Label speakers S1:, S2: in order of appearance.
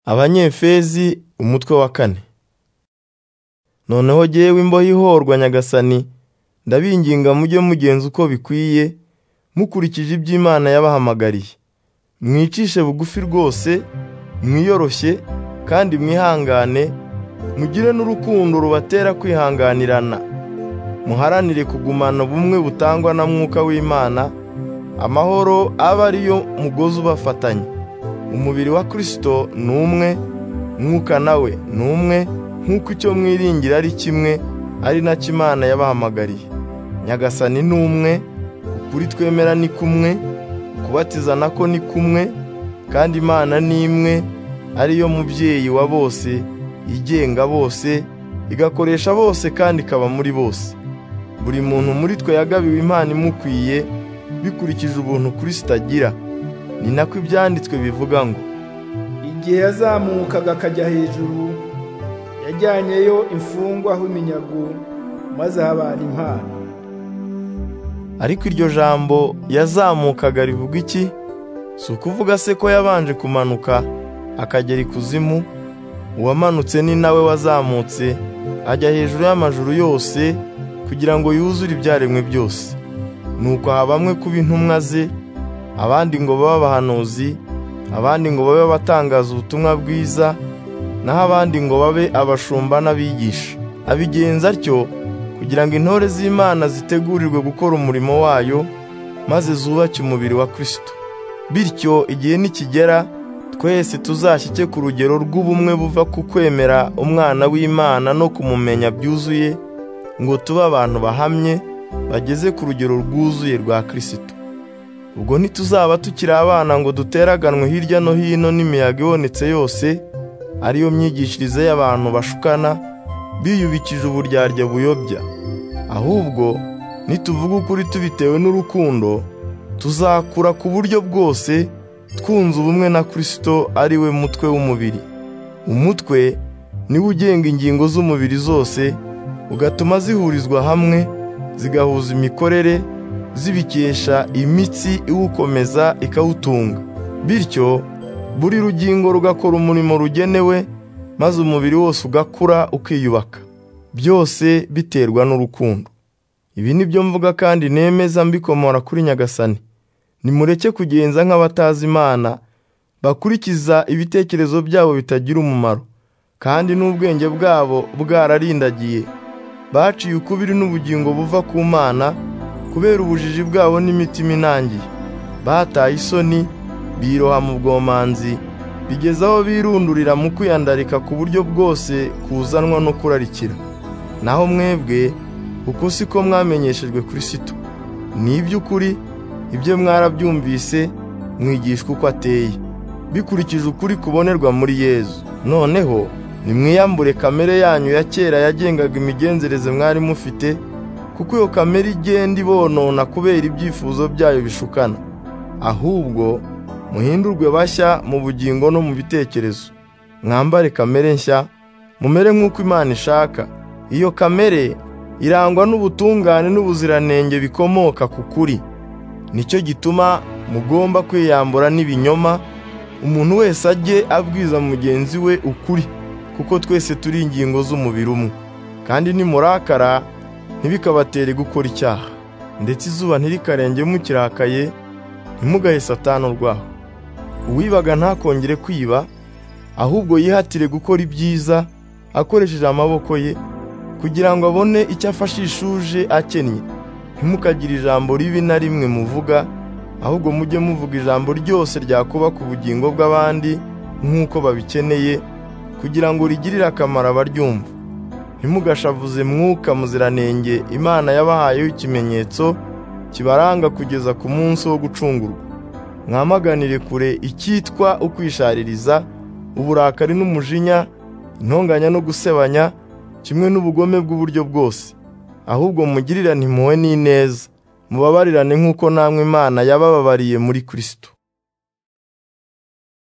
S1: abanyefezi umutwe wa kane noneho jyewe imbohe ihorwa nyagasani ndabinginga mujye mugenza uko bikwiye mukurikije ibyo imana yabahamagariye mwicishe bugufi rwose mwiyoroshye kandi mwihangane mugire n'urukundo rubatera kwihanganirana muharanire kugumana bumwe butangwa na mwuka w'imana amahoro aba ariyo mugozi ubafatanya umubiri wa kirisito ni umwe mwuka nawe ni umwe nk'uko icyo mwiringira ari kimwe ari nacyo imana yabahamagariye nyagasani ni umwe ukuri twemera ni kumwe kubatiza nako ni kumwe kandi imana ni imwe ariyo mubyeyi wa bose igenga bose igakoresha bose kandi ikaba muri bose buri muntu muri twe yagabiwe impano imukwiye bikurikije ubuntu kirisito agira ni nako ibyanditswe bivuga ngo
S2: igihe yazamukaga akajya hejuru yajyanyeyo imfungwa aho iminyago maze habara impano
S1: ariko iryo jambo yazamukaga rivuga iki si ukuvuga se ko yabanje kumanuka akagera ikuzimu uwamanutse ni nawe wazamutse ajya hejuru y'amajuru yose kugira ngo yuzure ibyaremwe byose nuko aha bamwe kuba intumwa ze abandi ngo babe abahanuzi abandi ngo babe abatangaza ubutumwa bwiza naho abandi ngo babe abashumba n'abigisha abigenza atyo kugira ngo intore z'imana zitegurirwe gukora umurimo wayo maze zubake umubiri wa kirisito bityo igihe nikigera twese tuzashyike ku rugero rw'ubumwe buva ku kwemera umwana w'imana no kumumenya byuzuye ngo tube abantu bahamye bageze ku rugero rwuzuye rwa kirisito ubwo ntituzaba tukiri abana ngo duteraganwe hirya no hino n'imiyaga ibonetse yose ariyo myigishirize y'abantu bashukana biyubikije uburyarya buyobya ahubwo nituvuga ukuri tubitewe n'urukundo tuzakura ku buryo bwose twunze ubumwe na kirisito ari we mutwe w'umubiri umutwe niwe ugenga ingingo z'umubiri zose ugatuma zihurizwa hamwe zigahuza imikorere zibikesha imitsi iwukomeza ikawutunga bityo buri rugingo rugakora umurimo rugenewe maze umubiri wose ugakura ukiyubaka byose biterwa n'urukundo ibi ni byo mvuga kandi nemeza mbikomora kuri nyagasani nimureke kugenza nk'abatazi imana bakurikiza ibitekerezo byabo bitagira umumaro kandi n'ubwenge bwabo bwararindagiye baciye ukubiri n'ubugingo buva ku mana kubera ubujiji bwabo n'imitima inangiye bataye isoni biroha mu bwomanzi bigeze aho birundurira mu kwiyandarika ku buryo bwose kuzanwa no kurarikira naho mwebwe uko si ko mwamenyeshejwe kuri sito ni iby'ukuri ibyo mwarabyumvise mwigishwa uko ateye bikurikije ukuri kubonerwa muri yezu noneho nimwiyambure kamere yanyu ya kera yagengaga imigenzereze mwari mufite kuko iyo kamere igenda ibonona kubera ibyifuzo byayo bishukana ahubwo muhindurwe bashya mu bugingo no mu bitekerezo mwambare kamere nshya mumere nk'uko imana ishaka iyo kamere irangwa n'ubutungane n'ubuziranenge bikomoka ku kuri nicyo gituma mugomba kwiyambura n'ibinyoma umuntu wese ajye abwiza mugenzi we ukuri kuko twese turi ingingo z'umubiri umwe kandi nimurakara ntibikabatere gukora icyaha ndetse izuba ntirikarengeyo mukirakaye ntimugahe satani urwaho uwibaga ntakongere kwiba ahubwo yihatire gukora ibyiza akoresheje amaboko ye kugira ngo abone icyo afasha ishuje akennye ntimukagire ijambo ribi na rimwe muvuga ahubwo mujye muvuga ijambo ryose ryakuba ku bugingo bw'abandi nk'uko babikeneye kugira ngo rigirire akamaro abaryumva ntimugashavuze mwuka muziranenge imana yabahayeho ikimenyetso kibaranga kugeza ku munsi wo gucungurwa mwamaganire kure icyitwa ukwishariza uburakari n'umujinya intonganya no gusebanya kimwe n'ubugome bw'uburyo bwose ahubwo mugirirane impuhwe n'ineza mubabarirane nk'uko namwe imana yabababariye muri kirisito